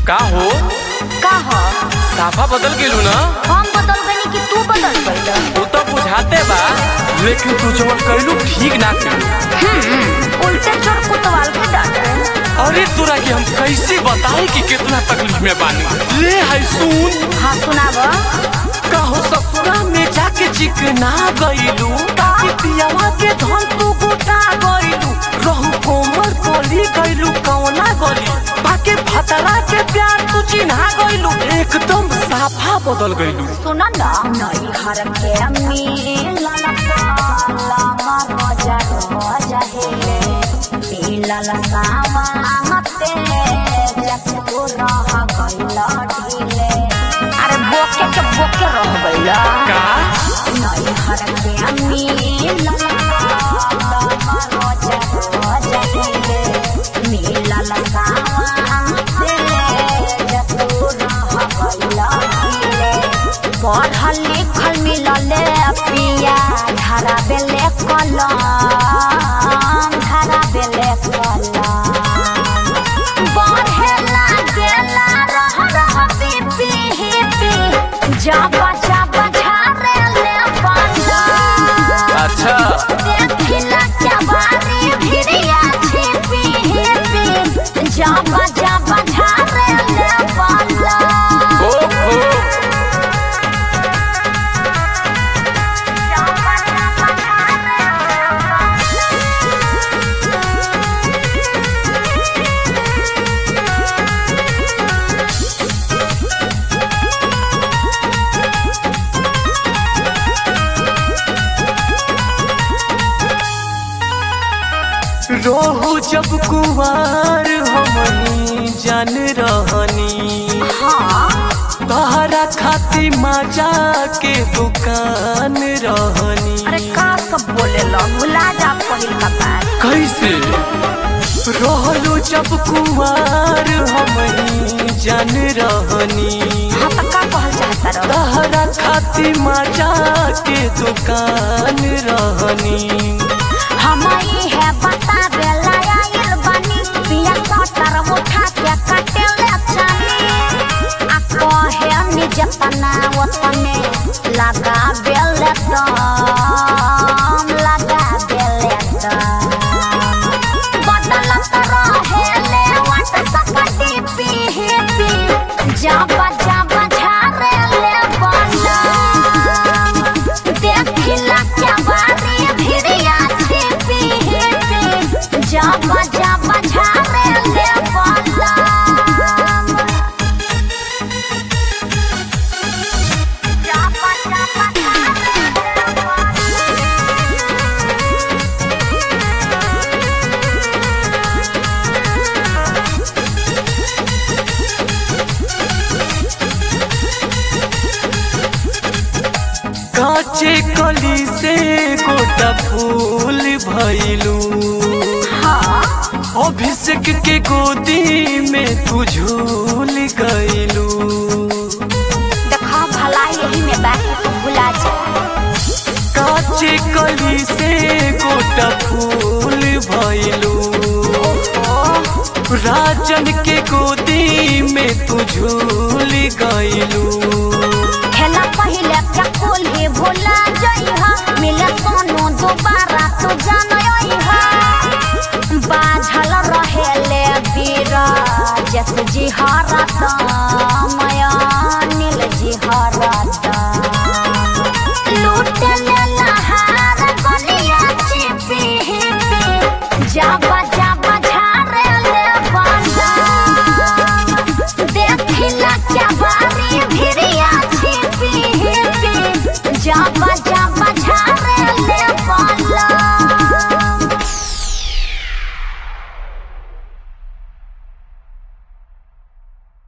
का हो का ह साफा बदल गेलू ना हम बदल गनी कि तू बदल गइल वो तो बुझाते बा लेकिन तू जवन कैलू ठीक ना कैलू उल्टे चोर कुतवाल के डांटे अरे तोरा के हम कैसे बताए कि कितना तकलीफ में बानी ले है सुन हाँ सुनाब कहो ससुरा में जाके चिकना गइलू काकी पियावा के धन तू गोटा गइलू रहू कोमर गली गइलू कौना गली बाके भतरा के प्यार तू चिन्हा गइलू एकदम साफा बदल गइलू सुन न नई घर के मिलल पाला मजा मजा हे मिलल सामाते जब तू रह गइल ढीले अरे बोके के बोके रह गइल का नई घर के मिलल पाला मजा मजा हे मिलल सामाते जब तू रह गइल ढीले पढ़ल लिखल मिलले पिया धारा बेले कलम धारा बेले कलम बढ़े लागेला रह रह पी पी पी जाबा जाबा झारे ले पलम अच्छा देखिला क्या बारी भिड़िया छिपी हिपी जाबा जाबा झारे ले पलम ओहो जाबा जाबा झारे ले पलम रोहू जब कुवार हमनी जान रहनी हाँ तहरा खाती माजा के दुकान रहनी अरे का सब बोले लो भुला जा पहिल का बात कैसे रहलू जब कुवार हमनी जान रहनी हाँ तो का कहल चाहता रहो तहरा खाती माजा के दुकान रहनी हम ही है बता बेला आइल बनी पिया सटर उठा के कटे ले चली आ कहे निज तना वतने लगा बेले दम लगा बेले दम बदलत रहे ले वाट सकती पी पी जाबा जाबा झारे ले बलम देखिला क्या बारी भिड़िया छिपी हिपी जाबा जाबा झारे ले बलम जाबा जाबा झारे ले काचे कली से गोटा फूल भइलू हाँ अभिषेक के गोदी में तू झूल गइलू देखा भला यही में बैठ के भुला जा काचे कली से गोटा फूल भइलू राजन के गोदी में तू झूल गइलू खेला पहिले क्या कुल ही भुला जइहा मिले सोनू दोबारा तो जानइहा बाझल रहेले बीरा जस जी हरत मया नील जी हरत